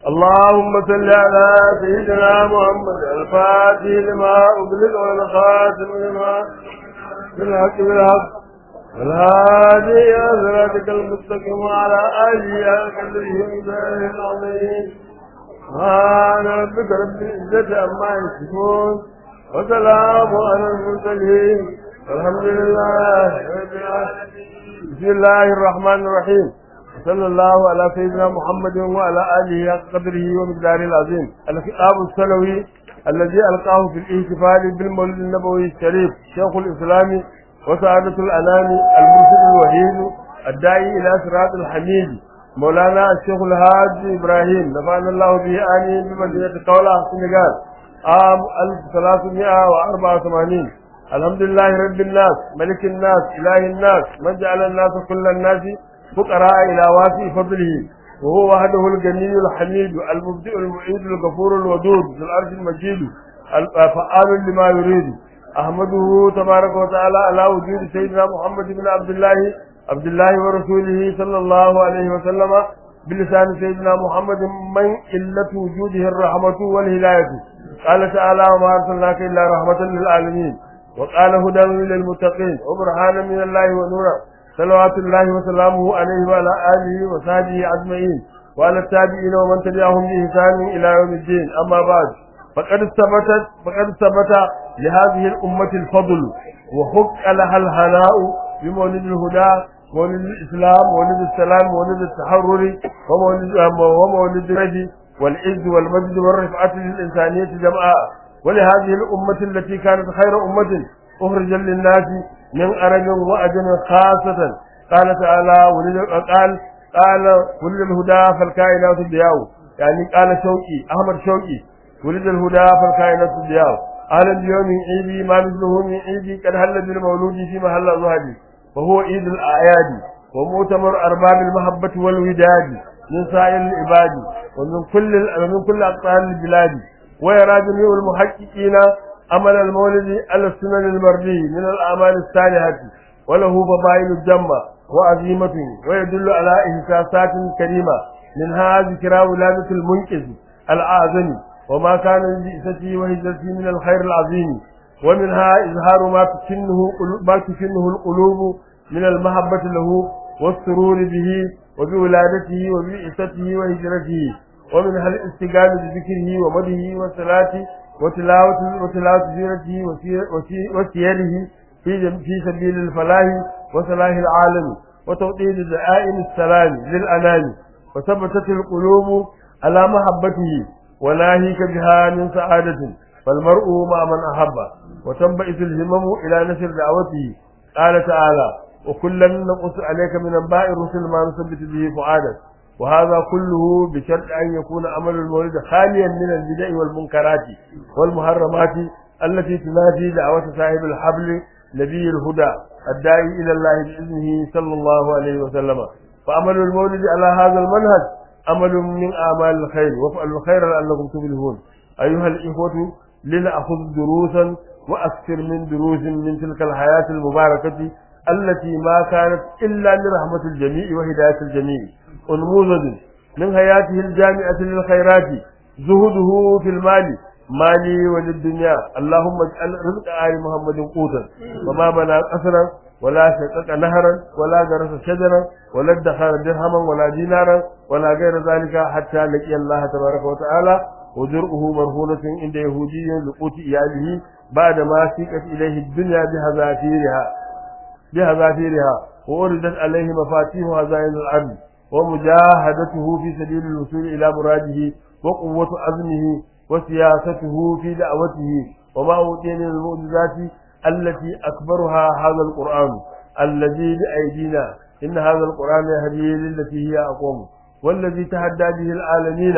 اللهم صل على سيدنا محمد الفاتح لما أغلق والخاتم لما بالحق بالحق والهادي إلى صراطك المستقيم وعلى آله قدره ومثاله العظيم سبحان ربك رب العزة عما يصفون وسلام على المرسلين والحمد لله رب العالمين بسم الله الرحمن الرحيم صلى الله على سيدنا محمد وعلى آله حق قدره ومقداره العظيم الكتاب السلوي الذي ألقاه في الاحتفال بالمولد النبوي الشريف شيخ الإسلام وسعادة الأنام المرشد الوحيد الداعي إلى صراط الحميد مولانا الشيخ الهاج إبراهيم نفعنا الله به آمين بمدينة قولة السنغال عام 1384 الحمد لله رب الناس ملك الناس إله الناس من جعل الناس كل الناس فقراء إلى واسع فضله وهو وحده الجميل الحميد المبدئ المعيد الغفور الودود ذو العرش المجيد الفعال لما يريد أحمده تبارك وتعالى على وجود سيدنا محمد بن عبد الله عبد الله ورسوله صلى الله عليه وسلم بلسان سيدنا محمد من قلة وجوده الرحمة والهداية قال تعالى وما أرسلناك إلا رحمة للعالمين وقال هدى للمتقين وبرهانا من الله ونورا صلوات الله وسلامه عليه وعلى آله وصحبه أجمعين وعلى التابعين ومن تبعهم بإحسان إلى يوم الدين أما بعد فقد ثبتت فقد ثبت لهذه الأمة الفضل وحق لها الهناء بمولد الهدى مولد الإسلام مولد السلام مولد التحرر ومولد ومولد الرجي والعز والمجد والرفعة للإنسانية جمعاء ولهذه الأمة التي كانت خير أمة أخرجا للناس من أرب وأجن خاصة قال تعالى ولد قال قال ولد الهدى فالكائنات الضياء يعني قال شوقي أحمد شوقي ولد الهدى فالكائنات الضياء أهلا بيوم عيدي ما مثله من عيدي قد هل بالمولود في محل زهدي وهو عيد الأعياد ومؤتمر أرباب المحبة والوداد من سائر العباد ومن كل ومن كل أقطار البلاد ويرى جميع المحققين عمل المولد على السنن المرضي من الأعمال الصالحة وله فضائل الجمة وعظيمة ويدل على إحساسات كريمة منها ذكرى ولادة المنقذ الأعظم وما كان لبئسته وهجرته من الخير العظيم ومنها إظهار ما تكنه ما تكنه القلوب من المحبة له والسرور به وبولادته وبئسته وهجرته ومنها الاستقامة بذكره ومده والصلاة وتلاوة وتلاوة سيرته وسيره في في سبيل الفلاح وصلاح العالم وتوطيد دعائم السلام للأنام وثبتت القلوب على محبته وناهيك بها من سعادة فالمرء مع من أحب وتنبئس الهمم إلى نشر دعوته قال تعالى وكلا نقص عليك من انباء الرسل ما نثبت به فؤادك وهذا كله بشرط أن يكون عمل المولد خاليا من البدع والمنكرات والمحرمات التي تنافي دعوة صاحب الحبل نبي الهدى الداعي إلى الله بإذنه صلى الله عليه وسلم فعمل المولد على هذا المنهج عمل من أعمال الخير وافعلوا الخير لعلكم تفلحون أيها الإخوة لنأخذ دروسا وأكثر من دروس من تلك الحياة المباركة التي ما كانت إلا لرحمة الجميع وهداية الجميع أنموذج من حياته الجامعة للخيرات زهده في المال مالي وللدنيا اللهم اجعل رزق آل محمد قوتا وما بنى قصرا ولا شقق نهرا ولا جرس شجرا ولا ادخر درهما ولا دينارا ولا غير ذلك حتى لقي الله تبارك وتعالى وجرؤه مرهونة عند يهودي لقوت إياله بعد ما سيقت إليه الدنيا بهزافيرها بهزافيرها وأردت عليه مفاتيح هزائن الأرض ومجاهدته في سبيل الوصول إلى مراده وقوة عزمه وسياسته في دعوته وما أوتي من المعجزات التي أكبرها هذا القرآن الذي بأيدينا إن هذا القرآن يهدي للتي هي أقوم والذي تهدى به العالمين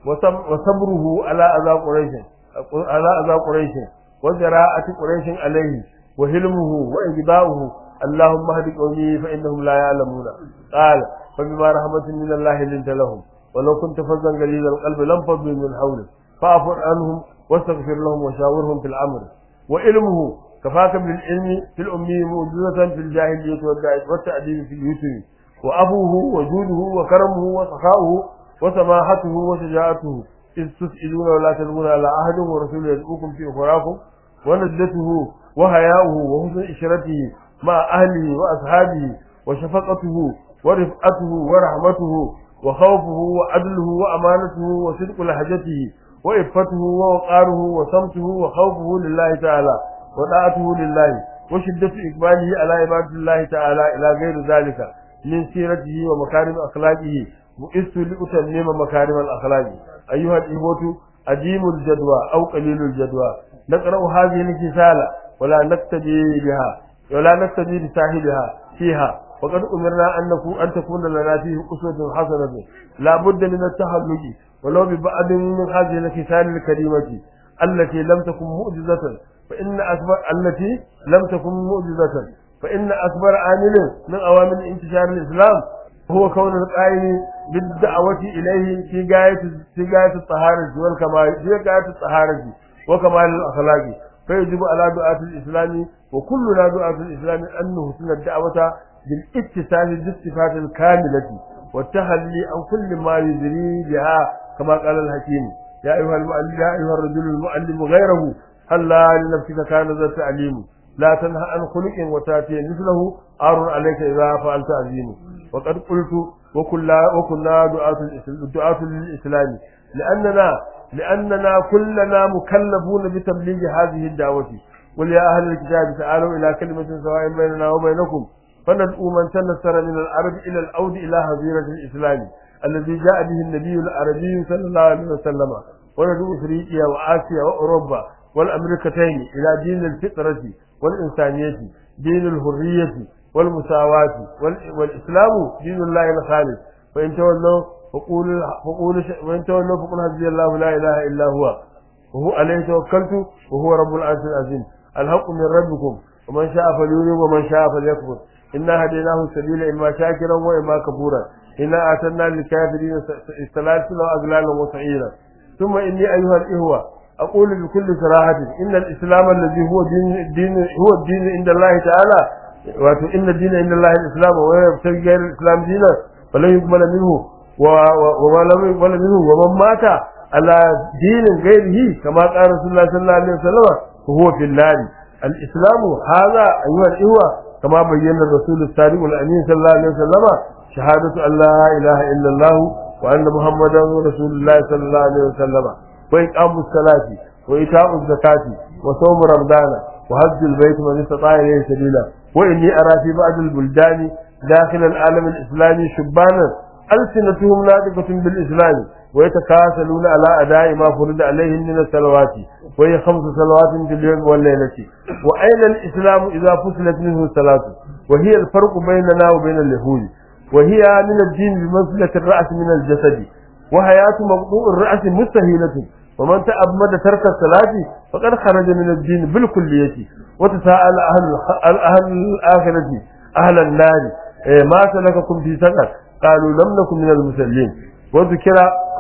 وصبره على أذى قريش على أذى قريش وجراءة قريش عليه وهلمه وإجباؤه اللهم اهد قومي فإنهم لا يعلمون قال فبما رحمة من الله لنت لهم ولو كنت فظا غليظ القلب لم فضوا من حولك فاعف عنهم واستغفر لهم وشاورهم في الأمر وعلمه كفاك بالعلم في الأمي معجزة في الجاهلية والتأديب في اليسر وأبوه وجوده وكرمه وسخاؤه وسماحته وشجاعته إذ تسئلون ولا تلمون على أحد ورسوله يدعوكم في أخراكم ونزلته وحياؤه وحسن إشرته مع أهله وأصحابه وشفقته ورفقته ورحمته وخوفه وعدله وأمانته وصدق لهجته وإفته ووقاره وصمته وخوفه لله تعالى وطاعته لله وشدة إقباله على عبادة الله تعالى إلى غير ذلك من سيرته ومكارم أخلاقه بئست لأتمم مكارم الأخلاق أيها الإخوة أديم الجدوى أو قليل الجدوى نقرأ هذه الكسالة ولا نقتدي بها ولا نقتدي بساحلها فيها وقد أمرنا أن نكون أن تكون لنا فيه أسوة حسنة لا بد من التحلج ولو ببعض من هذه الكسال الكريمة التي لم تكن مؤجزة فإن أكبر التي لم تكن مؤجزة فإن أكبر عامل من أوامر انتشار الإسلام هو كون القائم بالدعوة إليه في غاية في غاية الطهارة والكمال في غاية الطهارة وكمال الأخلاق فيجب على دعاة الإسلام وكلنا دعاة الإسلام أن نحسن الدعوة بالاتصال بالصفات الكاملة والتخلي عن كل ما يجري بها كما قال الحكيم يا أيها المؤلم يا أيها الرجل المؤلم غيره هلا لنفسك كان ذا تعليم لا تنهى عن خلق وتاتي مثله عار عليك إذا فعلت عزيم وقد قلت وكنا وكنا دعاة دعاة للإسلام لأننا لأننا كلنا مكلفون بتبليغ هذه الدعوة قل يا أهل الكتاب تعالوا إلى كلمة سواء بيننا وبينكم فندعو من تنصر من العرب إلى العود إلى هزيرة الإسلام الذي جاء به النبي العربي صلى الله عليه وسلم وندعو إفريقيا وآسيا وأوروبا والأمريكتين إلى دين الفطرة والإنسانية دين الحرية والمساواة والإسلام دين الله الخالص فإن تولوا فقولوا فقولوا وإن تولوا فقل حسبي الله لا إله إلا هو وهو عليه توكلت وهو رب العرش العظيم الحق من ربكم ومن شاء فليؤمن ومن شاء فليكفر إنا هديناه السبيل إما شاكرا وإما كفورا إنا أعتدنا للكافرين سلاسل وأغلالا وسعيرا ثم إني أيها الإخوة أقول بكل صراحة إن الإسلام الذي هو دين, الدين هو الدين عند الله تعالى wato inna dina inda Allah al-islam wa yabtaghi ghayra al-islam dina falan yuqbal minhu wa lam yuqbal minhu wa man mata ala dinin ghayrihi kama qala rasulullah sallallahu alaihi wasallam huwa fil nar al-islam hadha ayyuha al-ihwa kama bayyana rasul as-sadiq al-amin sallallahu alaihi wasallam shahadatu an la ilaha illa Allah wa anna muhammadan rasulullah sallallahu alaihi wasallam wa iqamu as-salati wa ita'u az-zakati wa sawm ramadana وهج البيت من استطاع اليه سبيلا واني ارى في بعض البلدان داخل العالم الاسلامي شبانا السنتهم ناطقه بالاسلام ويتكاسلون على اداء ما فرض عليهم من الصلوات وهي خمس صلوات في اليوم والليله واين الاسلام اذا فصلت منه الصلاه وهي الفرق بيننا وبين اليهود وهي من الدين بمنزله الراس من الجسد وحياه مقطوع الراس مستهيله ومن تأمد ترك الصلاة فقد خرج من الدين بالكلية وتساءل أهل أهل الآخرة أهل النار ما سلككم في سقر قالوا لم نكن من المسلمين وذكر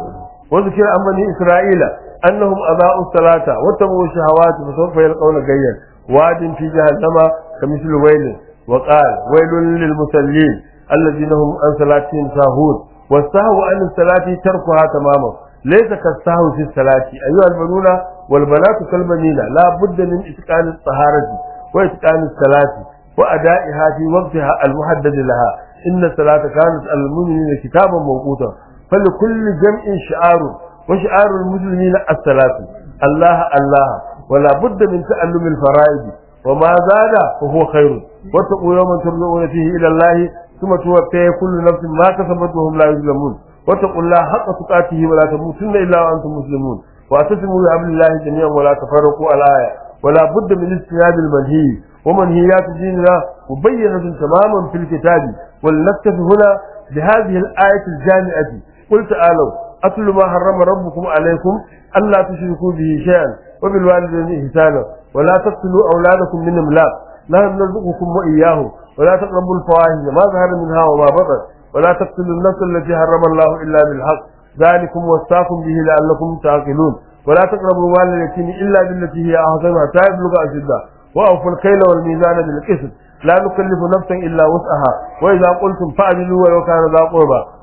وذكر عن بني إسرائيل أنهم أضاءوا الصلاة واتبعوا الشهوات فسوف يلقون غيا واد في جهنم كمثل ويل وقال ويل للمسلمين الذين هم عن صلاتهم ساهون والسهو عن الصلاة تركها تماما ليس كالسهو في الصلاة أيها البنون والبنات كالبنين لا بد من إتقان الطهارة وإتقان الصلاة وأدائها في وقتها المحدد لها إن الصلاة كانت على المؤمنين كتابا موقوتا فلكل جمع شعار وشعار المسلمين الصلاة الله الله ولا بد من تعلم الفرائض وما زاد فهو خير واتقوا يوما ترجعون فيه إلى الله ثم توفي كل نفس ما كسبت وهم لا يظلمون واتقوا الله حق تقاته ولا تموتن الا وانتم مسلمون واعتصموا بحبل الله جميعا ولا تفرقوا الايه ولا بد من اجتناب المنهي ومنهيات ديننا مبينة تماما في الكتاب ولنكتفي هنا بهذه الآية الجامعة قل تعالوا أتل ما حرم ربكم عليكم ألا تشركوا به شيئا وبالوالدين إحسانا ولا تقتلوا أولادكم من إملاق نحن نرزقكم وإياهم ولا تقربوا الفواحش ما ظهر منها وما بطن ولا تقتلوا النفس التي حرم الله إلا بالحق ذلكم وصاكم به لعلكم تعقلون ولا تقربوا مال اليتيم إلا بالتي هي أحسن حتى يبلغ أشده وأوفوا الكيل والميزان بالقسط لا نكلف نفسا إلا وسعها وإذا قلتم فاعدلوا ولو كان ذا قربى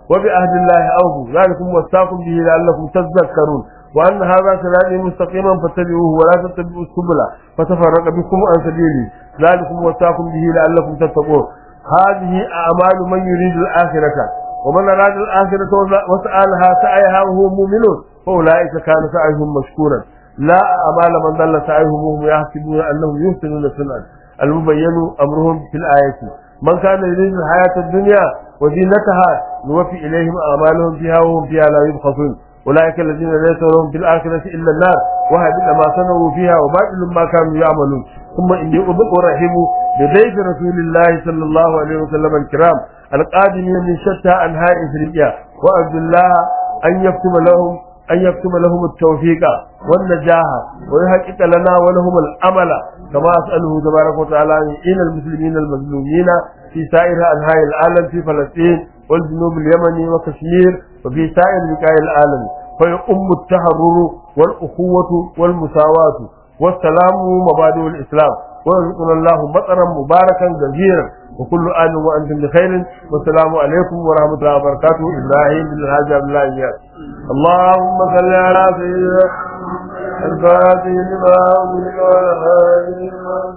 wa bi ahdillahi awfu zalikum wasaqum bihi la'allakum tadhakkarun wa anna hadha sirati mustaqiman fattabi'uhu wa la tattabi'us subula fatafarraqa bikum an sabili zalikum wasaqum bihi la'allakum tattaqun هذه أعمال من يريد الآخرة ومن أراد الآخرة وسألها سعيها وهو مؤمن فأولئك كان سعيهم مشكورا لا أعمال من ضل سعيهم وهم يحسبون أنهم يحسنون صنعا المبين أمرهم في الآية من كان يريد الحياة الدنيا وزينتها نوفي إليهم أعمالهم فيها وهم فيها لا يبخسون أولئك الذين ليس لهم في الآخرة إلا النار وهبط ما صنعوا فيها وباطل ما كانوا يعملون ثم إني أرحب بضيف رسول الله صلى الله عليه وسلم الكرام القادمين من شتى أنحاء إفريقيا وأرجو الله أن يكتب لهم أن يكتب لهم التوفيق والنجاح ويحقق لنا ولهم الأمل كما أسأله تبارك وتعالى إن المسلمين المظلومين في سائر أنحاء العالم في فلسطين والجنوب اليمني وكشمير وفي سائر بقاع العالم فيؤم التحرر والأخوة والمساواة والسلام مبادئ الإسلام ويرزقنا الله مطرا مباركا جزيرا وكل آن وأنتم بخير والسلام عليكم ورحمة الله وبركاته إبراهيم بن الحاج عبد الله إياس اللهم صل على سيدنا الفاتح لما أمرك والهادي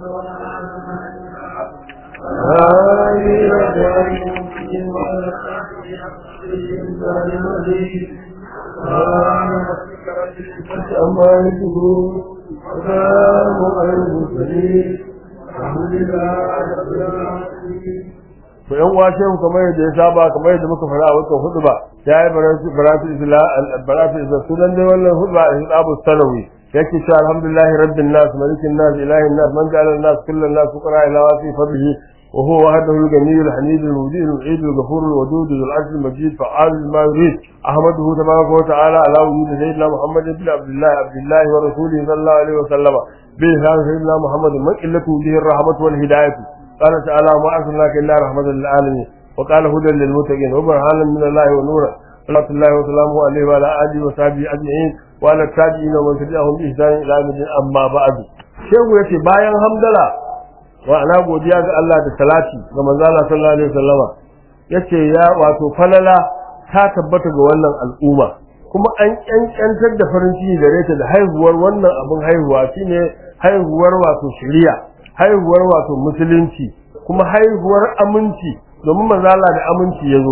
أما يكبرون وسلام على المرسلين الحمد لله رب العالمين to yan wace mu kamar yadda ya saba kamar yadda muka fara a wannan hudu ba ya yi baratu isla baratu isla sunan dai wannan hudu ba abu sanawi yake cewa alhamdulillahi rabbil nas malikin nas ilahin nas man ja'ala nas kullan nas fuqara ila wasi fadlihi wa huwa wahdahu al-ghani al-hamid al-mujid al-eid al-ghafur al-wadud al-'azim al-majid fa'al ma yurid ahmaduhu tabaraka wa ta'ala ala wujud sayyidina muhammad ibn abdullah abdullah wa rasulihi sallallahu alaihi wa sallam bi sayyidina muhammad man illatu bihi ar-rahmatu wal hidayah قال تعالى ما أرسلناك إلا رحمة للعالمين وقال هدى للمتقين وبرهانا من الله ونورا صلاة الله وسلامه عليه وعلى آله وصحبه أجمعين وعلى التابعين ومن تبعهم بإحسان إلى يوم الدين أما بعد shehu yace bayan hamdala wa ana godiya ga Allah da salati ga manzo Allah sallallahu alaihi wasallama yace ya wato falala ta tabbata ga wannan al'umma kuma an kyankyantar da farin ciki gare ta da haihuwar wannan abin haihuwa shine haihuwar wato shari'a haihuwar wato musulunci kuma haihuwar aminci domin manzala da aminci ya zo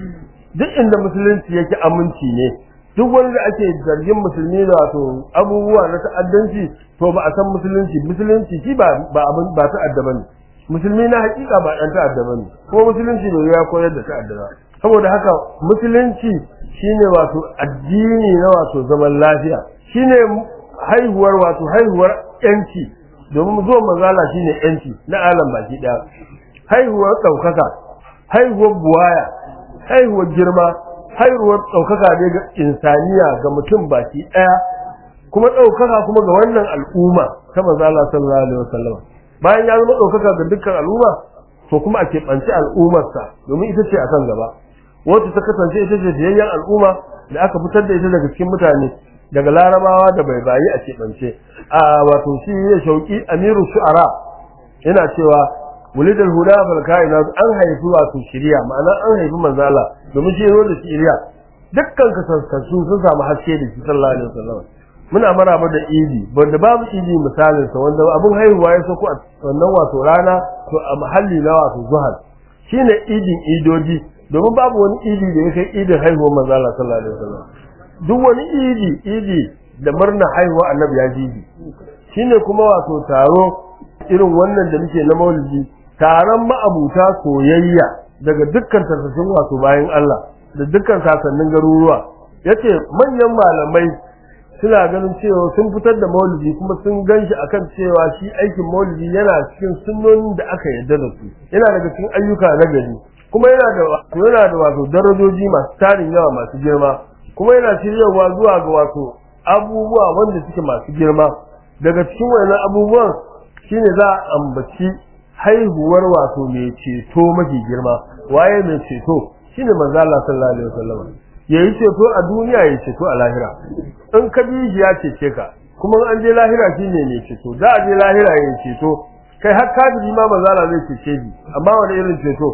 duk inda musulunci yake aminci ne duk wani da ake zargin musulmi da wato abubuwa na ta'addanci to ba a san musulunci musulunci shi ba ba abin ba ta'adda bane musulmi na hakika ba dan ta'adda bane kuma musulunci bai ya koyar da ta'adda ba saboda haka musulunci shine wato addini na wato zaman lafiya shine haihuwar wato haihuwar yanci domin zuwan manzala shine yanci na alam baki daya haihuwar daukaka haihuwar buwaya haihuwar girma haihuwar daukaka ne ga insaniya ga mutum baki daya kuma daukaka kuma ga wannan al'umma ta manzala sallallahu alaihi wasallam bayan ya zama daukaka ga dukkan al'umma to kuma ake banci al'ummarsa domin ita ce akan gaba wacce ta kasance ita ce biyayyen al'umma da aka fitar da ita daga cikin mutane daga larabawa da bai bayi a keɓance a wato shi ya shauki amiru shu'ara yana cewa wulidal huda fal kainat an haifi wato shiriya ma'ana an haifi manzala domin shi zo da shiriya dukkan kasassu sun samu haske da shi sallallahu alaihi wasallam muna maraba da idi wanda babu idi misalin sa wanda abun haihuwa ya sako a wannan wato rana to a mahalli na wato zuhal shine idin idoji domin babu wani idi da ya kai idin haihuwar manzala sallallahu alaihi wasallam duk wani idi idi da murna haihuwa annabi ya ji idi shine kuma wato taro irin wannan da muke na maulidi taron ma'abuta soyayya daga dukkan tarsashin wato bayan Allah da dukkan sasannin garuruwa yace manyan malamai suna ganin cewa sun fitar da maulidi kuma sun ganshi akan cewa shi aikin maulidi yana cikin sunnonin da aka yarda da su yana daga cikin ayyuka na gari kuma yana da yana da wato darajoji masu tarin yawa masu girma kuma yana shiryawa zuwa ga wato abubuwa wanda suke masu girma daga cikin wannan abubuwan shine za a ambaci haihuwar wato mai ceto mafi girma waye mai ceto shine manzo Allah sallallahu alaihi wasallam yayi ceto a duniya yayi ceto a lahira in ka bi shi ya cece ka kuma an je lahira shine mai ceto za a je lahira yayi ceto kai har kafiri ma manzo Allah zai cece shi amma wani irin ceto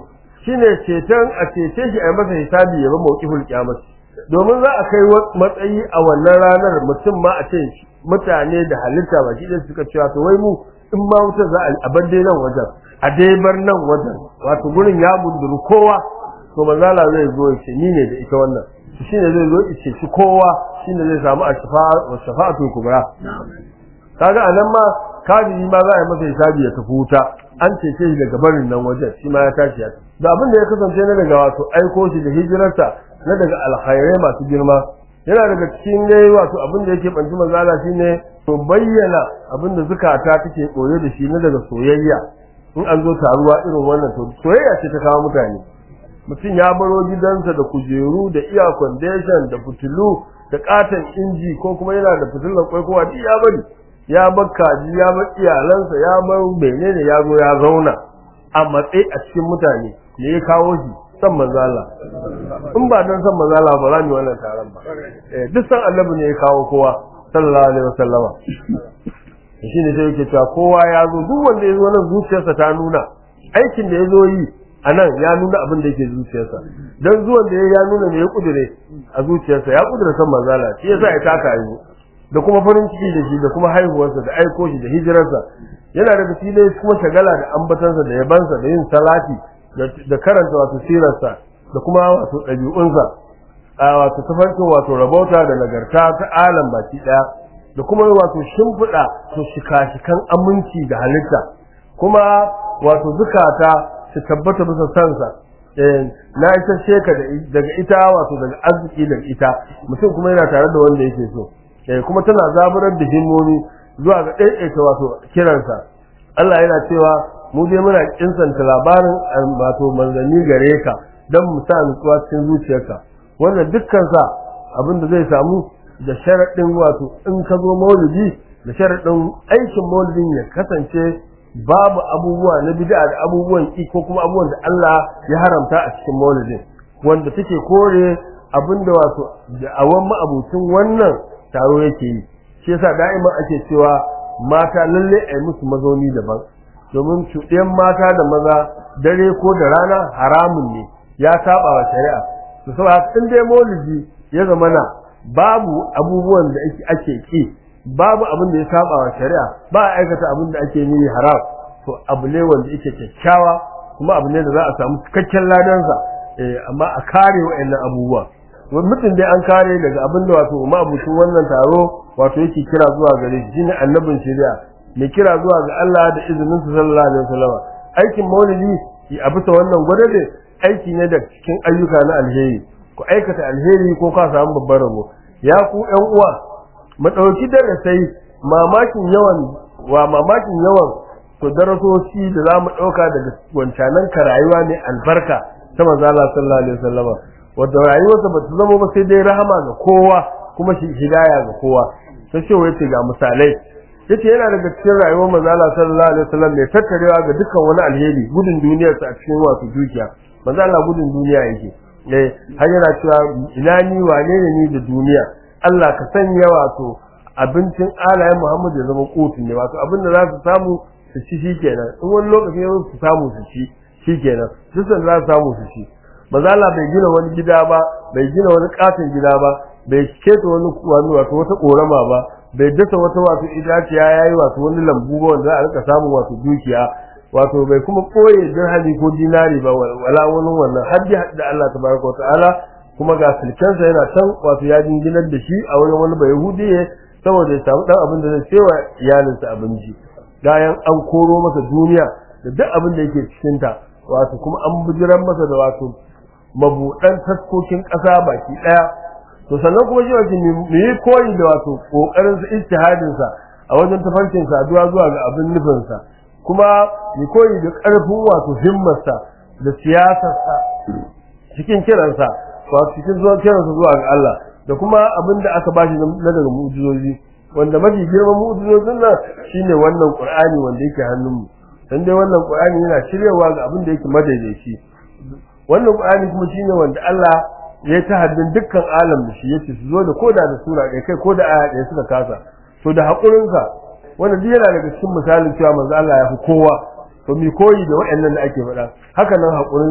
shine ceton a cece shi a yi masa hisabi ya ba mawqiful qiyamah domin za a kai matsayi a wannan ranar mutum ma a ce mutane da halitta ba shi suka cewa to wai mu in ma wutar za a bar dai nan wajen a dai bar nan wajen wato gurin ya gunduru kowa to manzala zai zo ya ce ni ne da ita wannan shine zai zo ya ce shi kowa shine zai samu a shafa'atul kubra kaga anan ma kafiri ma za a yi masa hisabi ya tafi wuta an cece shi daga barin nan wajen shi ma ya tashi ya da abin da ya kasance na daga wato aiko shi da hijirarsa na daga alkhairai masu girma yana daga cikin dai wato abin da yake banci manzala shine to bayyana abin da zukata take koyo da shi na daga soyayya in an zo taruwa irin wannan to soyayya ce ta kawo mutane mutum ya baro gidansa da kujeru da iya foundation da fitilu da katon inji ko kuma yana da fitilar kwaikowa duk ya bari ya bar kaji ya bar iyalansa ya bar menene ya zo ya zauna a matsayi a cikin mutane ne ya kawo shi san manzala in ba dan san manzala ba za mu wannan taron ba eh duk san annabi ne ya kawo kowa sallallahu alaihi wasallama shi ne sai yake cewa kowa ya zo duk wanda ya zo nan zuciyarsa ta nuna aikin da ya zo yi a nan ya nuna abin da yake zuciyarsa dan zuwan da ya nuna me ya kudure a zuciyarsa ya kudure san manzala shi yasa ya taka yi da kuma farin ciki da shi da kuma haihuwarsa da aiko shi da hijirarsa yana daga filai kuma shagala da ambatansa da yabansa da yin salati da karanta wato sirarsa da kuma wato ɗabi'unsa a wato tafarkin wato rabauta da nagarta ta alam baki ɗaya da kuma wato shimfiɗa to shika-shikan aminci da halitta kuma wato zukata su tabbata bisa sansa na ita sheka daga ita wato daga arziki daga ita mutum kuma yana tare da wanda yake so kuma tana zaburar da himmomi zuwa ga ɗaiɗaita wato kiransa Allah yana cewa mu dai muna kinsanta labarin wato manzanni gare ka don mu sa nutsuwa cikin zuciyarka wannan dukkan sa abin da zai samu da sharaɗin wato in ka zo maulidi da sharaɗin aikin maulidin ya kasance babu abubuwa na bid'a da abubuwan ki ko kuma abubuwan da Allah ya haramta a cikin maulidin wanda take kore abinda wato da'awan ma'abucin wannan taro yake yi shi yasa da'ima ake cewa mata lalle a yi musu mazauni daban domin cuɗiyan mata da maza dare ko da rana haramun ne ya saba wa shari'a to saboda in dai maulidi ya zamana babu abubuwan da ake ki babu abin da ya saba wa shari'a ba a aikata abin da ake yi haram to abu ne wanda yake kyakkyawa kuma abu ne da za a samu cikakken ladansa amma a kare wa'annan abubuwa mutum dai an kare daga abin da wato ma'abucin wannan taro wato yake kira zuwa gare shi shine annabin shari'a mai kira zuwa ga Allah da izinin sa sallallahu alaihi wasallam aikin maulidi a bisa wannan gwadabe aiki ne da cikin ayyuka na alheri ku aikata alheri ko ka samu babbar rabo ya ku ƴan uwa mu dauki darasai mamakin yawan wa mamakin yawan to darasoci da zamu dauka daga wancanan ka rayuwa ne albarka ta manzo Allah sallallahu alaihi wasallam wanda rayuwarsa ba ta zama ba sai dai rahama ga kowa kuma shi hidaya ga kowa sai ce yace ga misalai yace yana daga cikin rayuwar manzo Allah sallallahu alaihi wasallam mai tattarewa ga dukkan wani alheri gudun duniyar sa a cikin wasu dukiya manzo Allah gudun duniya yake eh har yana cewa ina ni wane ne ni da duniya Allah ka sanya wato abincin alayen Muhammad ya zama kotun ne wato abin da za su samu su ci shikenan in wani lokaci ya su samu su ci shikenan duk da za su samu su ci manzo Allah bai gina wani gida ba bai gina wani katon gida ba bai keta wani wani wato wata korama ba bai dasa wata wato idaciya yayi wato wani lambu ba wanda za a rika samun wato dukiya wato bai kuma koye dirhami ko dinari ba wala wani wannan har da Allah tabaraka wa ta'ala kuma ga sulkensa yana can wato ya jinginar da shi a wurin wani bayahudiye saboda ya samu dan abin da zai cewa iyalinsa abinci bayan an koro masa duniya da duk abin da yake cikin ta wato kuma an bijiran masa da wato mabudan taskokin ƙasa baki ɗaya to sannan kuma shi wace mu yi koyi da wato kokarin sa ijtihadin sa a wajen tafarkin saduwa zuwa ga abin nufin sa kuma mu koyi da ƙarfin wato himmar sa da siyasar sa cikin kiransa wato cikin zuwa kiransa zuwa ga Allah da kuma abin da aka bashi na daga mu'jizozi wanda mafi girman mu'jizozin nan shine wannan Qur'ani wanda yake hannun mu dan dai wannan Qur'ani yana shiryawa ga abin da yake madaidaici wannan Qur'ani kuma shine wanda Allah ya ta haddin dukkan alam da shi yace su zo da koda da sura ɗaya kai koda aya ɗaya suka kasa to da hakurin sa wannan duk yana daga cikin misalin cewa manzo Allah ya fi kowa to mi koyi da waɗannan da ake faɗa haka nan hakurin sa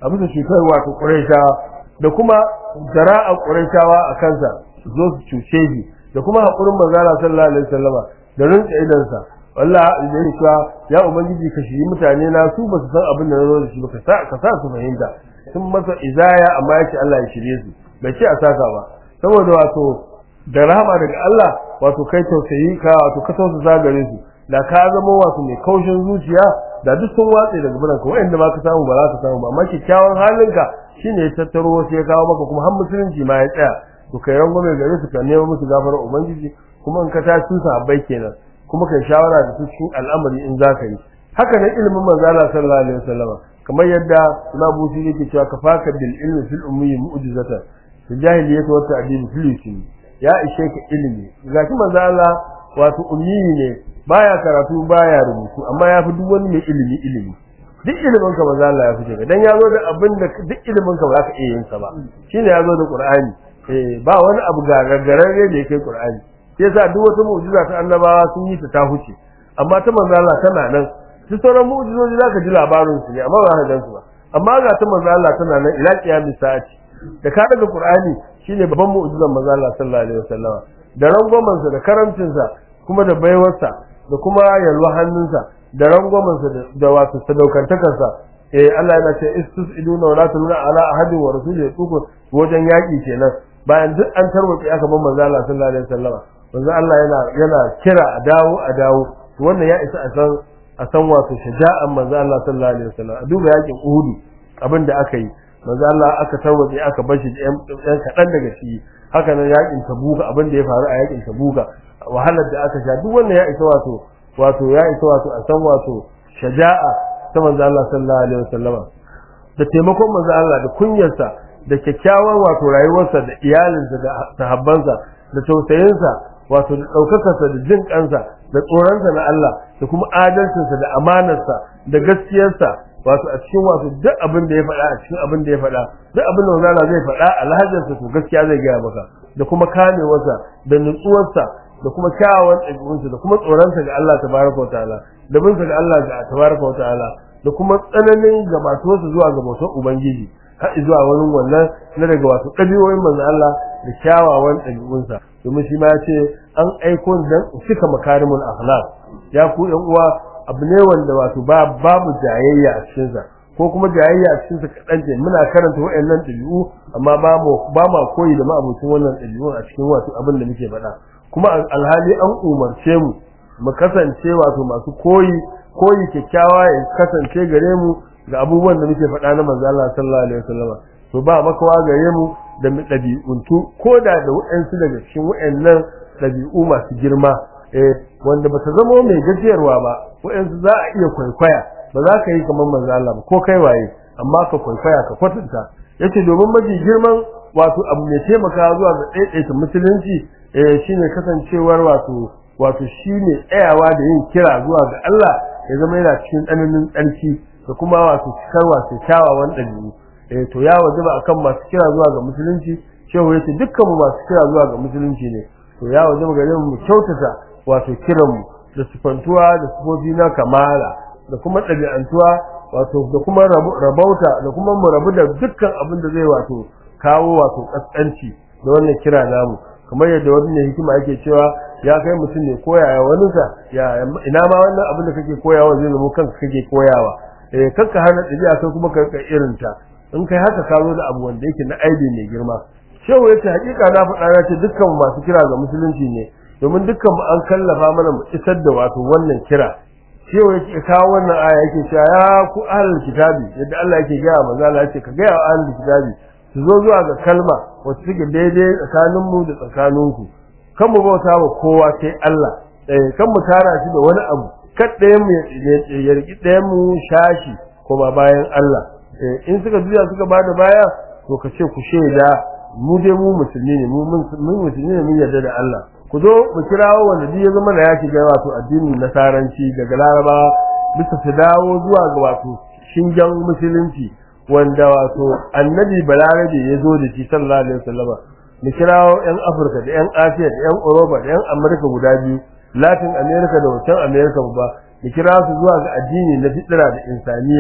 a bisa cutar wato quraishawa da kuma jara'a quraishawa a kansa zo su cuce shi da kuma hakurin manzo Allah sallallahu alaihi wasallama da rinka idansa wallahi da yake cewa ya ubangiji ka shiri mutane na su ba su san abin da na zo da shi ba ka sa ka sa su fahimta sun masa izaya amma yace Allah ya shirye su bai ce a saka ba saboda wato da rahama daga Allah wato kai tausayi ka wato ka tausasa gare su da ka zama wato mai kaushin zuciya da duk sun watse daga buran ka wanda ba ka samu ba za ka samu ba amma kyakkyawan halinka shine ya tattaro wasu ya kawo maka kuma har musulunci ma ya tsaya to kai rangwame gare su ka nemo musu gafarar ubangiji kuma in ka tashi su sahabbai kenan kuma kai shawara da su cikin al'amari in za ka yi haka nan ilimin manzo Allah sallallahu alaihi wasallam kamar yadda Imam Busi yake cewa kafaka bil ilmi fil ummi mu'jizatan fil jahiliyyati wa ta'dil fil yusmi ya ishe ka ilimi gashi manzo Allah wato ummi ne baya karatu baya rubutu amma ya fi duk wani mai ilimi ilimi duk ilimin ka manzo Allah ya fi ka dan ya zo da abin da duk ilimin ka ba za ka iya yin sa ba shine ya zo da Qur'ani eh ba wani abu gagararre da yake Qur'ani sai yasa duk wata mu'jiza ta annabawa sun yi ta ta huce amma ta manzo Allah tana nan duk sauran mu'jizoji zaka ji labarin su ne amma ba ka gansu ba amma ga ta manzo Allah tana nan ila qiyamis sa'ati da ka daga Qur'ani shine babban mu'jizan manzo Allah sallallahu alaihi wasallama da rangwamen sa da karamcin sa kuma da baiwarsa da kuma yalwa hannunsa da rangwamen sa da wato sadaukantakar sa eh Allah yana ce istus'iduna wa la tuluna ala ahadin wa rasulihi tukun wajen yaki kenan bayan duk an tarwace aka ban manzo Allah sallallahu alaihi wasallama manzo Allah yana yana kira a dawo a dawo wannan ya isa a san a san wato shaja'an manzo Allah sallallahu alaihi wasallam a duba yakin Uhud abin da aka yi manzo Allah aka tarwaje aka bar shi ɗan kaɗan daga shi haka nan yakin Tabuka abin da ya faru a yakin Tabuka wahalar da aka sha duk wannan ya isa wato wato ya isa wato a san wato shaja'a ta manzo Allah sallallahu alaihi wasallama da taimakon manzo Allah da kunyarsa da kyakkyawar wato rayuwarsa da iyalinsa da sahabbansa da tausayinsa wato da ɗaukakarsa da jin kansa da tsoronsa na Allah da kuma adalcinsa da amanarsa da gaskiyarsa wato a cikin wato duk abin da ya faɗa a cikin abin da ya faɗa duk abin da wazala zai faɗa alhajarsa to gaskiya zai gaya maka da kuma kamewarsa da nutsuwarsa da kuma kyawawan ɗabi'unsa da kuma tsoronsa ga Allah tabaraka wa ta'ala da binsa ga Allah ga tabaraka wa ta'ala da kuma tsananin gabatuwarsa zuwa ga bautar ubangiji har zuwa wani wannan na daga wato ɗabi'o'in manzo Allah da kyawawan ɗabi'unsa domin shi ma ya ce an aiko dan cika makarimul akhlaq ya ku yan uwa abu ne wanda wato ba babu jayayya a cikin sa ko kuma jayayya a cikin sa kadan ce muna karanta wayannan ɗabi'u amma ba mu ba ma koyi da ma'abucin wannan ɗabi'u a cikin wato abin da muke faɗa kuma alhali an umarce mu mu kasance wato masu koyi koyi kyakkyawa ya kasance gare mu ga abubuwan da muke faɗa na manzo Allah sallallahu alaihi wasallam to ba makawa gare mu da mu ɗabi'untu ko da da waɗansu daga cikin waɗannan ɗabi'u masu girma eh wanda ba ta zama mai gajiyarwa ba waɗansu za a iya kwaikwaya ba za ka yi kamar manzo Allah ba ko kai waye amma ka kwaikwaya ka kwatanta yace domin mafi girman wato abu mai taimaka zuwa ga ɗaiɗaita musulunci eh shine kasancewar wato wato shine tsayawa da yin kira zuwa ga Allah ya zama yana cikin tsananin tsarki da kuma wato cikar wato kyawawan ɗabi'u eh to ya wajaba akan masu kira zuwa ga musulunci shehu yace dukkan mu masu kira zuwa ga musulunci ne to ya wajaba gare mu kyautata wato kiran mu da sifantuwa da sifofi na kamala da kuma ɗabi'antuwa wato da kuma rabauta da kuma mu rabu da dukkan abin da zai wato kawo wato kaskanci da wannan kira namu kamar yadda wani ne hikima yake cewa ya kai mutum ne koyaya wani sa ya ina ma wannan abin da kake koyawa zai zama kanka kake koyawa eh kanka hana ɗabi'a kai kuma ka irin ta in kai haka ka zo da abu wanda yake na aibi mai girma shehu yace hakika na faɗa na ce dukkan masu kira ga musulunci ne domin dukkan mu an kallafa mana mu isar da wato wannan kira shehu yake kawo wannan aya yake cewa ya ku ahlul kitabi yadda Allah yake gaya manzo Allah yace ka gaya wa ahlul kitabi su zo zuwa ga kalma wacce take daidai tsakanin mu da tsakaninku kan mu bauta wa kowa sai Allah eh kan mu tara shi da wani abu kad ɗayan mu ya riki ɗayan mu shashi kuma bayan Allah in suka juya suka bada baya to ka ce ku shaida mu dai mu musulmi ne mu musulmi ne mun yarda da Allah ku zo mu kirawo wanda duk ya zama da ya shiga wato addinin nasaranci daga laraba bisa su dawo zuwa ga wato shingen musulunci wanda wato annabi balarabe ya zo da shi sallallahu alaihi wasallam mu kirawo yan afirka da yan asiya da yan europa da yan amurka guda biyu latin america da wancan america ba mu kira su zuwa ga addini na fitira da insaniya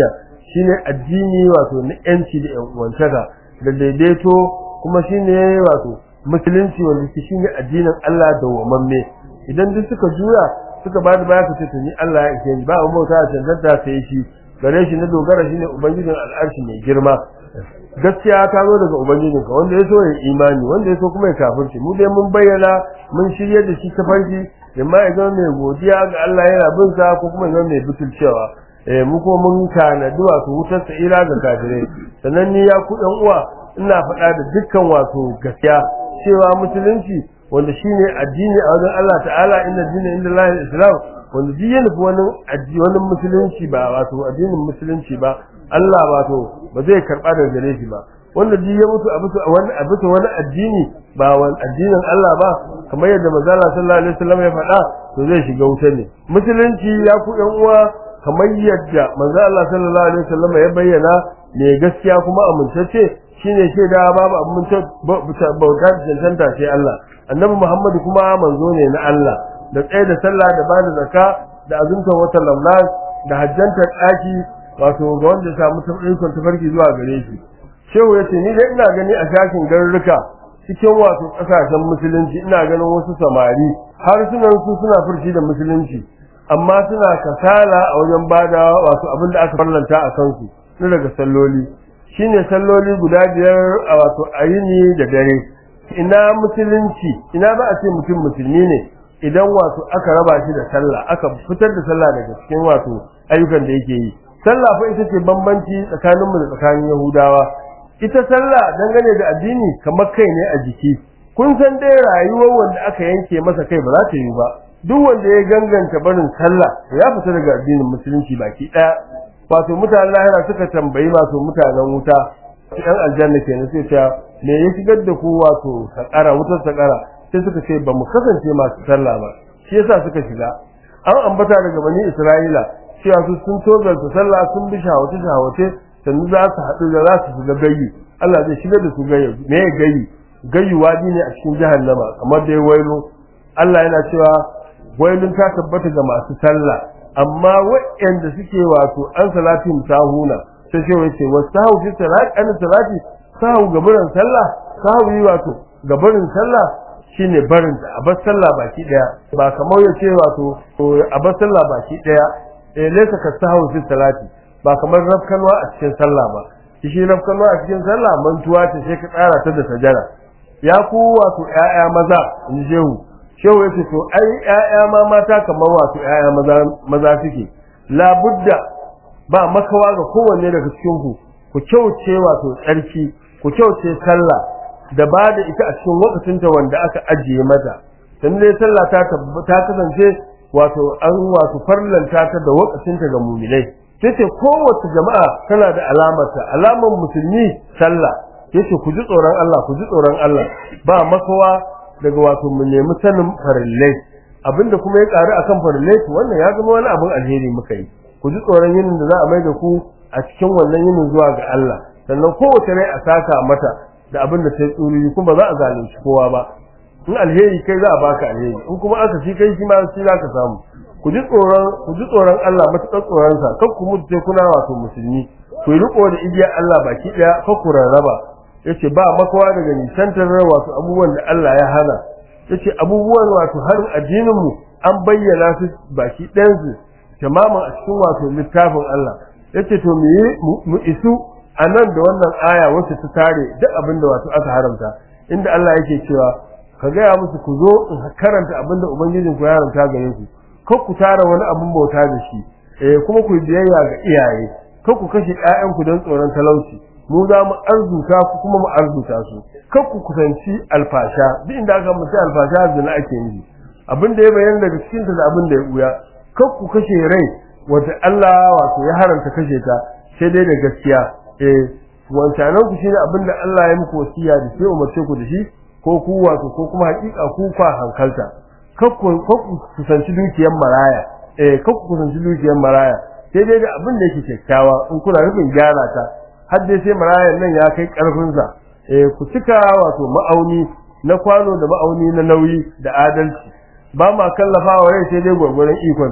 shine addini wato na yanci da yan uwantaka da daidaito kuma shine wato musulunci wanda shi shine addinin Allah da wamamme idan duk suka juya suka ba da baya su ce ni Allah ya ishe ni ba mu bauta a cancanta sai shi gare shi na dogara shine ubangijin al'arshi mai girma gaskiya ta zo daga ubangijinka wanda ya so ya imani wanda ya so kuma ya kafirci mu dai mun bayyana mun shirye da shi ta farki amma ya zama mai godiya ga Allah yana bin sa ko kuma ya zama mai butulcewa eh mu ko mun tanadi wato wutar sa'ira ga kafirai sannan ni ya ku ɗan uwa ina faɗa da dukkan wato gaskiya cewa musulunci wanda shine addini a wajen Allah ta'ala inna dina inda Allah islam wanda duk ya nufi wani addini wani musulunci ba wato addinin musulunci ba Allah wato ba zai karba daga gare shi ba wanda duk ya mutu a bisa wani a bisa wani addini ba wani addinin Allah ba kamar yadda manzo Allah sallallahu alaihi wasallam ya faɗa to zai shiga wuta ne musulunci ya ku ɗan uwa kamar yadda manzo Allah sallallahu alaihi wasallam ya bayyana ne gaskiya kuma amintacce shine shaida babu abin bauta cancanta sai Allah annabi Muhammadu kuma manzo ne na Allah da tsaye da sallah da bada zakka da azumtar watan Ramadan da hajjantar ɗaki wato ga wanda ya samu ikon tafarki zuwa gare shi shehu yace ni dai ina gani a shafin garuruka cikin wato kasashen musulunci ina ganin wasu samari har sunan su suna furci da musulunci amma suna kasala a wajen bada wato abin da aka farlanta a kansu na daga salloli shine salloli guda biyar a wato ayini da dare ina musulunci ina ba a ce mutum musulmi ne idan wato aka raba shi da sallah aka fitar da sallah daga cikin wato ayyukan da yake yi sallah fa ita ce bambanci tsakanin mu da tsakanin yahudawa ita sallah dangane da addini kamar kai ne a jiki kun san dai rayuwar wanda aka yanke masa kai ba za ta yi ba duk wanda ya ganganta barin sallah ya fita daga addinin musulunci baki daya wato mutanen lahira suka tambayi masu mutanen wuta ɗan aljanna kenan sai ta me ya shigar da ku wato sakara wutar sakara sai suka ce ba mu kasance masu sallah ba shi yasa suka shiga an ambata daga bani isra'ila cewa su sun tozarta sallah sun bi shawace shawace sannan za su haɗu da za su shiga gayyu Allah zai shigar da su gayyu me ya gayyu gayyu wadi ne a cikin jahannama kamar dai wailo Allah yana cewa wailun ta tabbata ga masu sallah amma waɗanda suke wato an salatin sahuna sai ce wai ce wasu sahu fi salati an salati sahu ga barin sallah sahu yi wato ga barin sallah shine barin a bar sallah baki daya ba kamar ya ce wato a bar sallah baki daya eh laysa ka sahu fi salati ba kamar rafkanwa a cikin sallah ba shi rafkanwa a cikin sallah mantuwa ce sai ka tsara ta da sajara ya ku wato ƴaƴa maza in shehu shehu yace to ai ƴaƴa ma mata kamar wato ƴaƴa maza maza suke la budda ba makawa ga kowanne daga cikin ku ku kyauce wato tsarki ku kyauce sallah da ba da ita a cikin lokacinta wanda aka ajiye mata dan dai sallah ta ta kasance wato an wato farlanta ta da lokacinta ga mu'minai yace kowace jama'a tana da alamarta alamar musulmi sallah yace ku ji tsoron Allah ku ji tsoron Allah ba makawa daga wato mu nemi sanin farillai abinda kuma ya karu akan farillai to wannan ya zama wani abin alheri muka yi ku ji tsoron yinin da za a mai da ku a cikin wannan yinin zuwa ga Allah sannan kowace rai a saka mata da abin da ta tsuri kuma ba za a zalunci kowa ba in alheri kai za a baka alheri in kuma aka shi kai shi ma shi za ka samu ku ji tsoron ku ji tsoron Allah matuƙar tsoron sa kar ku mutu sai kuna wato musulmi ku yi riko da igiyar Allah baki daya kar ku rarraba yace ba makawa daga nisantar wato abubuwan da Allah ya hana yace abubuwan wato har addinin mu an bayyana su baki ɗayan su tamamin a cikin wato littafin Allah yace to mu mu isu a nan da wannan aya wacce ta tare duk abin da wato aka haramta inda Allah yake cewa ka gaya musu ku zo in karanta abin da ubangijin ku ya haramta gare ku kar ku tara wani abin bauta da shi eh kuma ku biyayya ga iyaye kar ku kashe ƴaƴan ku don tsoron talauci mu za mu arzuta ku kuma mu arzuta su kar ku kusanci alfasha duk inda aka mutu alfasha zina ake yi abin da ya bayyana daga cikin ta da abin da ya buya kar ku kashe rai wata Allah wato ya haranta kashe ta sai dai da gaskiya eh wancanan ku shine abin da Allah ya muku wasiya da sai umarce ku da shi ko ku wato ko kuma hakika ku kwa hankalta kakku kakku kusanci dukiyar maraya eh kakku kusanci dukiyar maraya sai dai da abin da yake kyakkyawa in kuna rubin gyara ta har dai sai marayan nan ya kai karfin sa eh ku cika wato ma'auni na kwano da ma'auni na nauyi da adalci ba ma kallafawa rai sai dai gwargwaron ikonta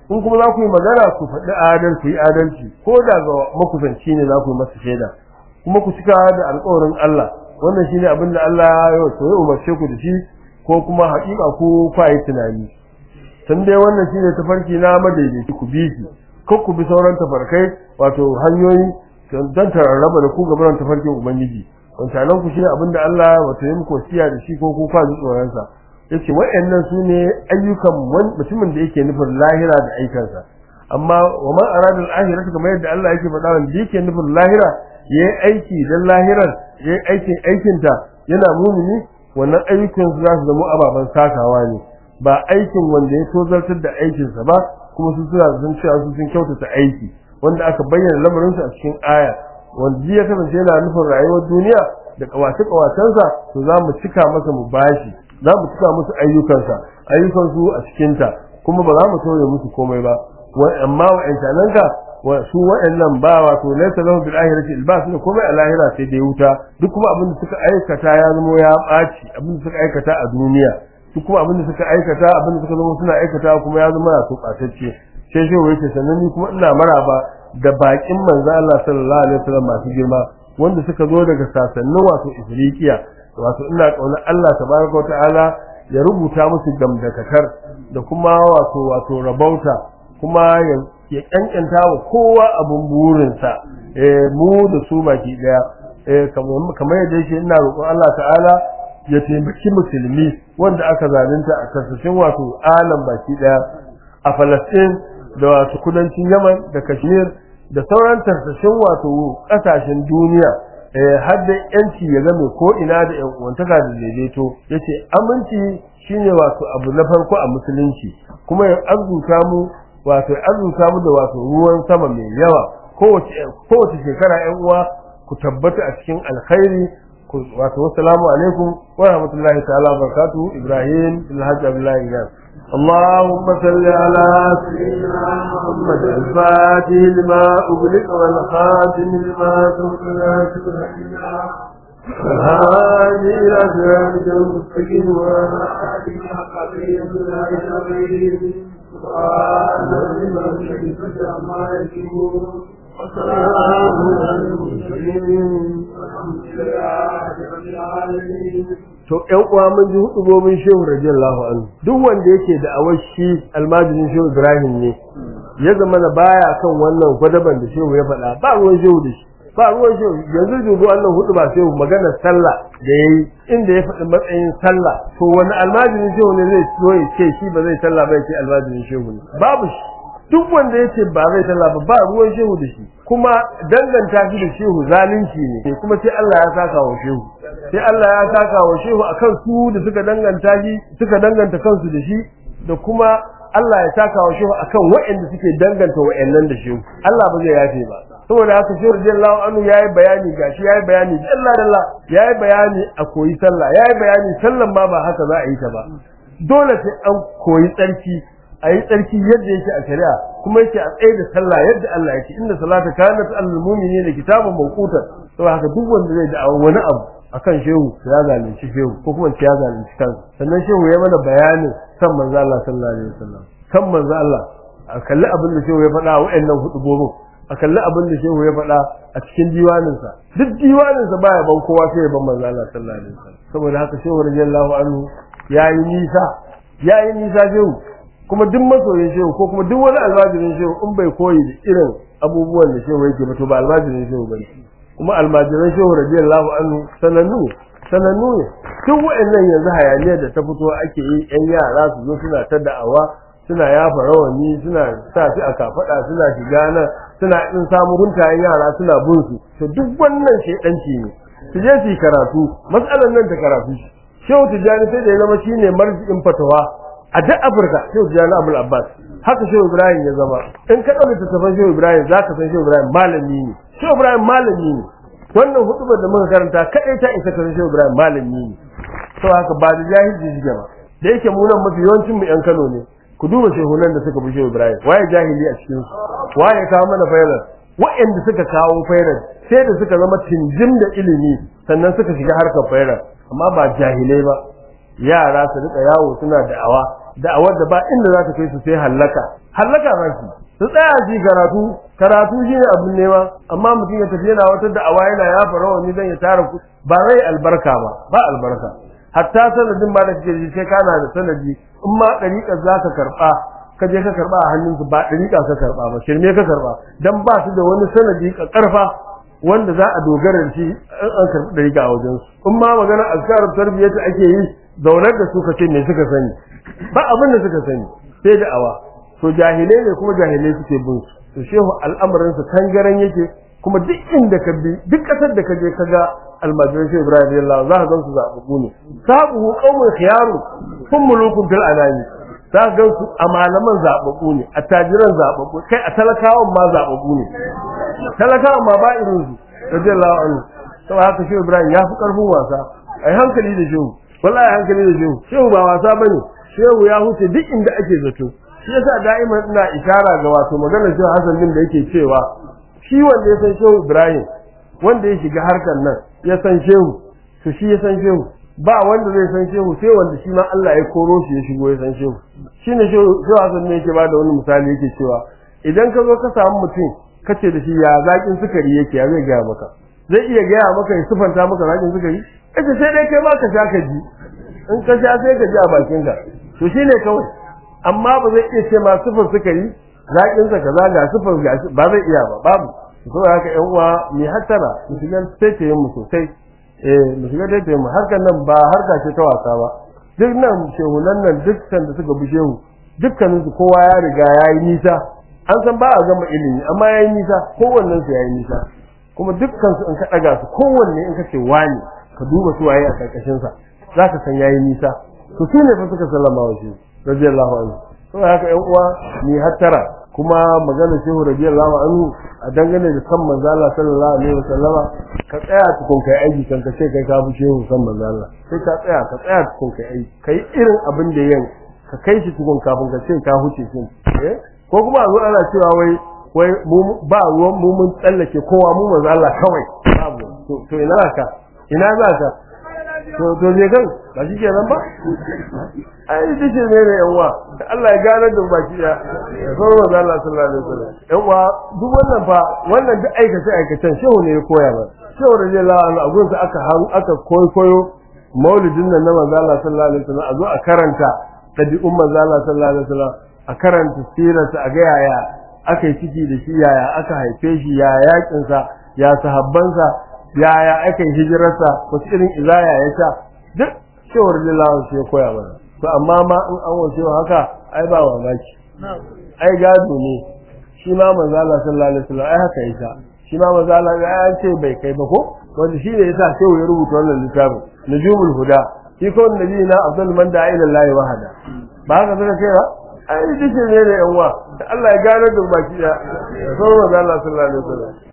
in kuma za ku yi magana ku faɗi adalci yi adalci ko da ga makusanci ne za ku yi masa shaida kuma ku cika da alƙawarin Allah wannan shine abin da Allah ya ya umarce ku da shi ko kuma haƙiƙa ko ku yi tunani tun dai wannan shine tafarki na madaidaici ku bi shi ko ku bi sauran tafarkai wato hanyoyi don raba da ku gaban tafarkin ubangiji wancanan ku shine abin da Allah wato ya muku wasiya da shi ko ku kwa tsoron sa yace waɗannan su ne ayyukan mutumin da yake nufin lahira da aikansa amma wa man arada al-akhirata kamar yadda Allah yake faɗa wanda yake nufin lahira yayi aiki dan lahirar yayi aikin aikinta yana mumini wannan ayyukan su za su zama ababen sakawa ne ba aikin wanda ya tozartar da aikinsa ba kuma su suna sun cewa su sun kyautata aiki wanda aka bayyana lamarin su a cikin aya wanda ya kasance yana nufin rayuwar duniya da kawace kawacensa to za mu cika masa mu bashi za mu cika musu ayyukansa ayyukan su a cikin ta kuma ba za mu tauye musu komai ba amma wa'annan ka wa su wa'annan ba wato laysa lahu bil akhirati albas ne komai a lahira sai da wuta duk kuma abin da suka aikata ya zama ya ɓaci abin da suka aikata a duniya duk kuma abin da suka aikata abin da suka zama suna aikata kuma ya zama su ɓatacce sai shi wai ce sannan ni kuma ina maraba da bakin manzo Allah sallallahu alaihi wasallam masu girma wanda suka zo daga sasannin wato Ifriqiya wato ina kauna Allah tabaraka ta'ala ya rubuta musu gamdakatar da kuma wato wato rabauta kuma ya kankanta wa kowa abun burinsa eh mu da su baki daya eh kamar yadda yake ina roƙon Allah ta'ala ya taimaki musulmi wanda aka zalunta a kasashen wato alam baki daya a Falastin da wato kudancin Yaman da Kashmir da sauran tarsashin wato kasashen duniya eh har da yanci ya game ko ina da yan uwantaka da daidaito yace aminci shine wato abu na farko a musulunci kuma ya azuta mu wato ya azuta mu da wato ruwan sama mai yawa kowace kowace shekara yan uwa ku tabbata a cikin alkhairi wato wassalamu alaikum wa rahmatullahi ta'ala wa barakatuh ibrahim bin hajj abdullahi iyas اللهم صل على سيدنا محمد الفاتح لما أغلق والخاتم لما سبق هذه إلى صراطك المستقيم وعلى آله حق سبحان ربك عما يصفون وسلام على المرسلين والحمد لله رب العالمين to ƴan uwa mun ji hudubobin Shehu radiyallahu anhu duk wanda yake da awashi almajirin Shehu Ibrahim ne ya zama na baya kan wannan gwadaban da Shehu ya faɗa ba ruwan Shehu da shi ba ruwan Shehu yanzu dubu wannan hudu ba Shehu magana sallah da yayi inda ya faɗi matsayin sallah to wani almajirin Shehu ne zai so ya ce shi ba zai sallah ba ya ce almajirin Shehu ne babu shi duk wanda yace ba zai sallah ba ba ruwan Shehu da shi kuma danganta shi da Shehu zalunci ne kuma sai Allah ya saka wa Shehu sai Allah ya saka wa shehu akan su da suka danganta shi suka danganta kansu da shi da kuma Allah ya saka wa shehu akan waɗanda suke danganta waɗannan da shehu Allah ba zai yafe ba saboda haka shehu radiyallahu anhu yayi bayani gashi yayi bayani dalla dalla yayi bayani a koyi sallah yayi bayani sallan ma ba haka za a yi ta ba dole sai an koyi tsarki a yi tsarki yadda yake a shari'a kuma yake a tsaye da sallah yadda Allah yake inda salata kanat al mu'minina kitaban mawqutan saboda haka duk wanda zai da wani abu akan shehu ya zalunci shehu ko kuma ya zalunci kansa sannan shehu ya mana bayanin kan manzo Allah sallallahu alaihi wasallam kan manzo Allah a kalli abin da shehu ya faɗa a wayannan hudu gobe a kalli abin da shehu ya faɗa a cikin diwaninsa duk diwaninsa baya ban kowa sai ya ban manzo Allah sallallahu alaihi wasallam saboda haka shehu radiyallahu anhu yayi nisa yayi nisa shehu kuma duk masoyin shehu ko kuma duk wani almajirin shehu in bai koyi da irin abubuwan da shehu yake ba to ba almajirin shehu bane kuma almajiran shehu radiyallahu anhu sanannu sanannu ne duk wa'annan yanzu hayaniyar da ta fito ake yi yan yara su zo suna ta da'awa suna yafa rawani suna sa shi a kafada suna shiga nan suna in samu guntayen yara suna bin su to duk wannan shedanci ne su je su yi karatu matsalar nan ta karatu shehu tijjani sai da ya zama shine marjiin fatawa a duk afirka shehu tijjani abul abbas haka shehu ibrahim ya zama in ka ɗauki tattafan shehu ibrahim za ka san shehu ibrahim malami ne shehu ibrahim malami ne wannan hutubar da muka karanta kaɗai ta isa kan shehu ibrahim malami ne to haka ba da jahilci shi ba da yake mu nan mafi yawancin mu yan kano ne ku duba shehunan da suka bi shehu ibrahim waye jahili a cikin su waye kawo mana fairar wa'anda suka kawo fairar sai da suka zama tinjin da ilimi sannan suka shiga harkar fairar amma ba jahilai ba yara su rika yawo suna da'awa da'awar da ba inda za ta kai su sai hallaka hallaka ba shi su tsaya shi karatu karatu shi ne abin nema amma mutum ya tafi yana wata da'awa yana ya fara wani zan ya tara ku ba zai albarka ba ba albarka hatta sanadin ba da kake ji sai kana da sanadi in ma dariƙa za ka karɓa ka je ka karɓa a hannunsu ba dariƙa ka karɓa ba shirme ka karɓa dan ba su da wani sanadi ka karfa wanda za a dogara da shi an an karɓi dariƙa a wajen su in ma magana azkarar tarbiyyata ake yi zaunar da su ka ce me suka sani ba abin da suka sani sai da awa to jahilai ne kuma jahilai suke bin su to shehu al'amarin su tangaran yake kuma duk inda ka bi duk kasar da ka je ka ga almajiran shehu ibrahim radiyallahu za ka gan su zaɓaɓɓu ne sabu qaumun khiyaru kun mulukun fil anani za ka gan su a malaman zaɓaɓɓu ne a tajiran zaɓaɓɓu kai a talakawan ma zaɓaɓɓu ne talakawan ma ba irin su radiyallahu anhu saboda haka shehu ibrahim ya fi karfin wasa ai hankali da shehu wallahi hankali da shehu shehu ba wasa bane shehu ya huce duk inda ake zato shi yasa da'iman ina ishara ga wato maganar shehu Hassan din da yake cewa shi wanda ya san shehu Ibrahim wanda ya shiga harkar nan ya san shehu to shi ya san shehu ba wanda zai san shehu sai wanda shi ma Allah ya koro shi ya shigo ya san shehu shine shehu shehu Hassan ne yake bada wani misali yake cewa idan ka zo ka samu mutum kace da shi ya zakin sukari yake ya zai gaya maka zai iya gaya maka ya sufanta maka zakin sukari kace sai dai kai ma ka sha ka ji in ka sha sai ka ji a bakinka to shine kawai amma ba zai iya ce ma sufur sukari zakin sa kaza ga sufur ga ba zai iya ba babu to haka ƴan uwa mi hattara mu shiga taitaye mu sosai eh mu shiga taitaye mu harkan nan ba harka ce ta wasa ba duk nan shehunan nan dukkan da suka bi shehu dukkanin su kowa ya riga ya yi nisa an san ba a gama ilimi amma ya yi nisa kowannen su ya yi nisa kuma dukkan su in ka daga su kowanne in ka ce wani ka duba su waye a karkashin sa zaka san yayi nisa to su ne fa suka sallama wa shi radiyallahu anhu to haka ƴan uwa ni hattara kuma magana shehu radiyallahu anhu a dangane da san manzo Allah sallallahu alaihi wasallama ka tsaya tukun kai aiki kan ka ce kai ka bi shehu san manzo Allah sai ka tsaya ka tsaya tukun kai aiki kai irin abin da yin ka kai shi tukun kafin ka ce ka huce shi eh ko kuma a zo ana cewa wai wai ba ruwan mu mun tsallake kowa mu manzo Allah kawai babu to ina ka ina za ka to to je kan ba shi kenan ba ai dace ne ne yan uwa Allah ya gane da baki ya sai manzo Allah sallallahu alaihi wasallam yan uwa duk wannan fa wannan duk aikace aikacen shehu ne ya koya ba shehu radiyallahu anhu a gunsa aka aka koyo maulidin nan na manzo Allah sallallahu alaihi wasallam a zo a karanta tabi'un manzo Allah sallallahu alaihi wasallam a karanta sirarsa a ga yaya aka yi ciki da shi yaya aka haife shi ya yakinsa ya sahabbansa yaya aka yi hijirarsa wasu irin izaya ya sha duk cewar lillahi shi ya koya mana to amma ma in an wace haka ai ba mamaki ai gado ne shi ma manzo Allah sallallahu alaihi wasallam ai haka yasa shi ma manzo Allah ya ce bai kai ba ko wanda shi ne yasa sai ya rubuta wannan littafin nujumul huda shi ko nabi na abdul man da ila Allah wahada ba haka zaka ce ba ai dace ne da yan uwa Allah ya gane da baki da sallallahu alaihi wasallam